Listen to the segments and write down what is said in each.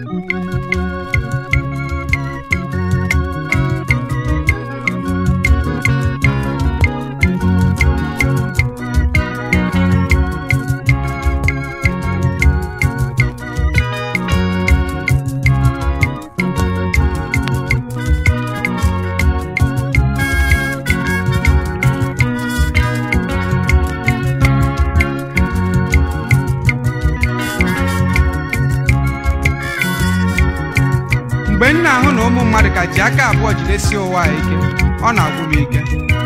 mgbe m na-ahụ na ụmụ mmadụ ka ji aka abụọ jidesie ụwa a ike ọ na-agwụ m ike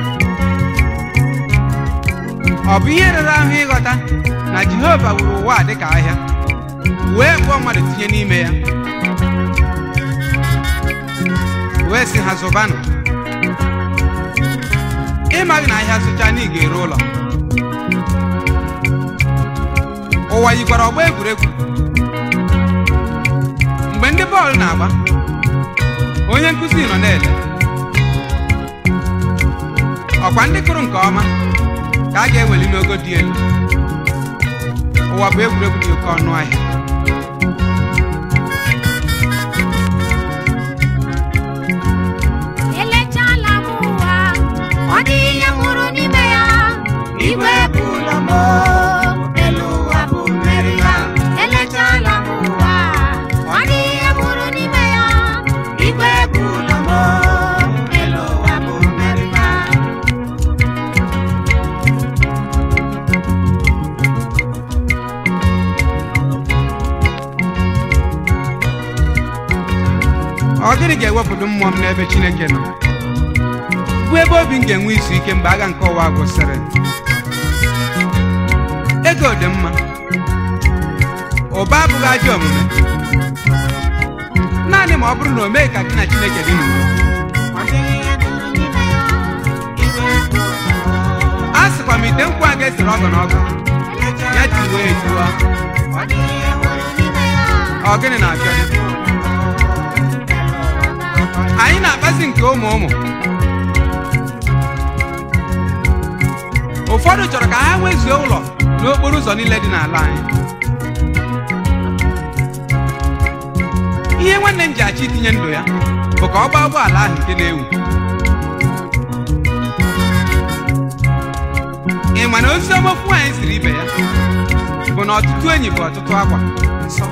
ọ bụ ihe rere ahụ ịghọta na Jehova wuru ụwa a dịka ahịa wee kpụọ mmadụ tinye n'ime ya wee sị ha zụbanụ ịmaghị na ahịa zụcha na ị ga-ere ụlọ ụwa yikwara ọgba egwuregwu mgbe ndị bọọlụ na-agba onye nkụzi nọ na-ele ọkwa ndị kụrụ nke ọma ka a ga-eweli n'ogo dị elu ụwa bụ egwuregwu dị oke ọnụ ahịa elechala m ụwa ọ dị ihe nwụrụ n'ime ya igwe bụ ụlọ m elu ụwa bụ mmeri ya elechala m ụwa ọ dị ihe nwụrụ n'ime ya igwe bụ ụlọ m elu ụwa bụ mmeri ya ọ gịnị ga-ewepụta mmụọ m n'ebe Chineke nọ bụ ebe obi m ga-enwe izu ike mgbe agha nke ụwa gwụsịrị ego dị mma ụba abụghị ajọ omume naanị ma ọ bụrụ na o meghị ka gị na Chineke dị n'udo ọ dịghị ihe dịrị n'ime ya igwe bụ ụlọ m a sịkwa m ite nkwụ a ga-esere ọgọ na ọgọ ya tiwe etiwa ọ dịghị ihe nwụrụ n'ime ya ọ gịnị na-abịa dị anyị na-akpazi nke ụmụ ụmụ ụfọdụ chọrọ ka ha nwezuo ụlọ n'okporo ụzọ niile dị n'ala anyị ihe nwanne m ji achọ itinye ndụ ya bụ ka ọ gbaa ụgbọala ahụ nke na-ewu ị ma na ozi ọma ofu nwaanyị siri ibe ya bụ na ọtụtụ enyi bụ ọtụtụ akwa nsọ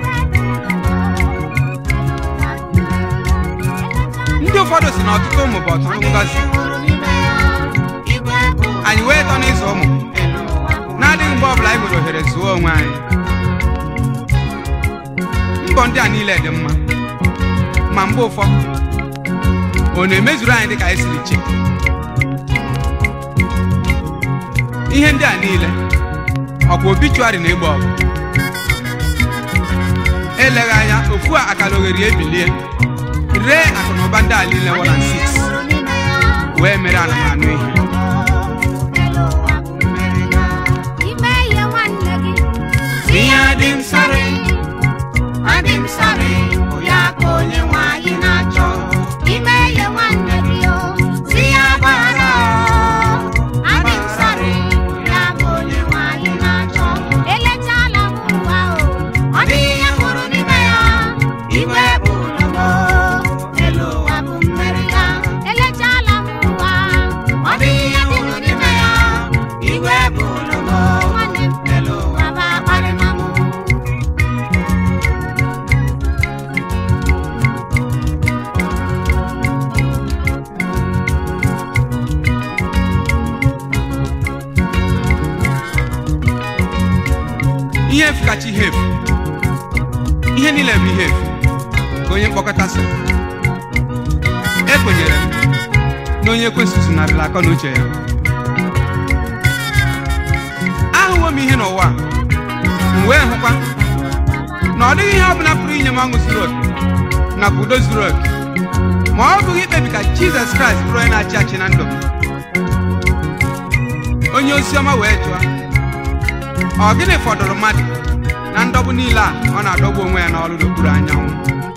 ndị ụfọdụ si na ọtụtụ ụmụ bụ ọtụtụ ngọzi anyị wee tọ n'ịzụ ụmụ na-adịghị mgbe ọbụla anyị nwere ohere zuo onwe anyị mbọ ndị a niile dị mma ma mgbe ụfọdụ ọ na-emezuru anyị dịka anyị siri chi ihe ndị a niile ọkwa obituari na egbe ọgụ eleghị anya ofu a akara oghere ebilie ree akụnụba ndị a niile 1 and 6 wee mere anụmanụ ihe ime ihe nwanne gị ihe dị m sarị adị m sarị bụ ya ka onye nwe anyị na-achọ ime ihe nwanne gị o si ya gbara adị m sarị bụ ya ka onye nwe anyị na-achọ elechala m ụwa o ọ dị ihe hụrụ n'ime ya igwe bụ ụlọ m elu ụwa bụ mmeri ya elechala m ụwa ọ dị ihe hụrụ n'ime ya igwe bụ ụlọ m nwanne m elu ụwa bụ akparịma m ihe efu kacha ihe efu ihe niile bụ ihe efu ka onye mkpọkọta sị ekwenyere m na onye kwesịrị narịla akọ na uche ya ahụwo m ihe n'ụwa a, m wee hụkwa na ọ dịghị ihe ọbụla pụrụ inye m ọṅụ zuru oke nakwa udo zuru oke ma ọ bụghị ikpebi ka jizọs kraịst bụrụ onye na-achị achị na ndụ m onye oziọma wee jụọ ọ gịnị fọdụrụ mmadụ na ndọgbu niile a ọ na-adọgbu onwe ya n'ọrụ n'okpuru anyanwụ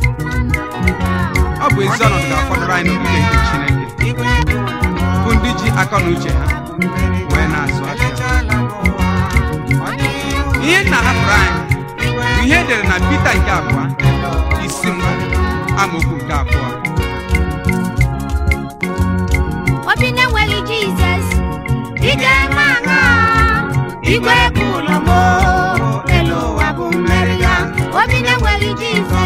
ọ bụ ezi ọnọdụ ga-afọdụrụ anyị n'ogige nke Chineke bụ ndị ji akọ na uche ha wee na-azụ afịa ihe nna hapụrụ anyị bụ ihe edere na Pita nke abụọ isi mbụ amaokwu nke abụọ obi na-enweghị jizọs ị ga-eme aṅa igwe bụ ụlọ m elu ụwa bụ mmeri ya obi na-enweghị jizọs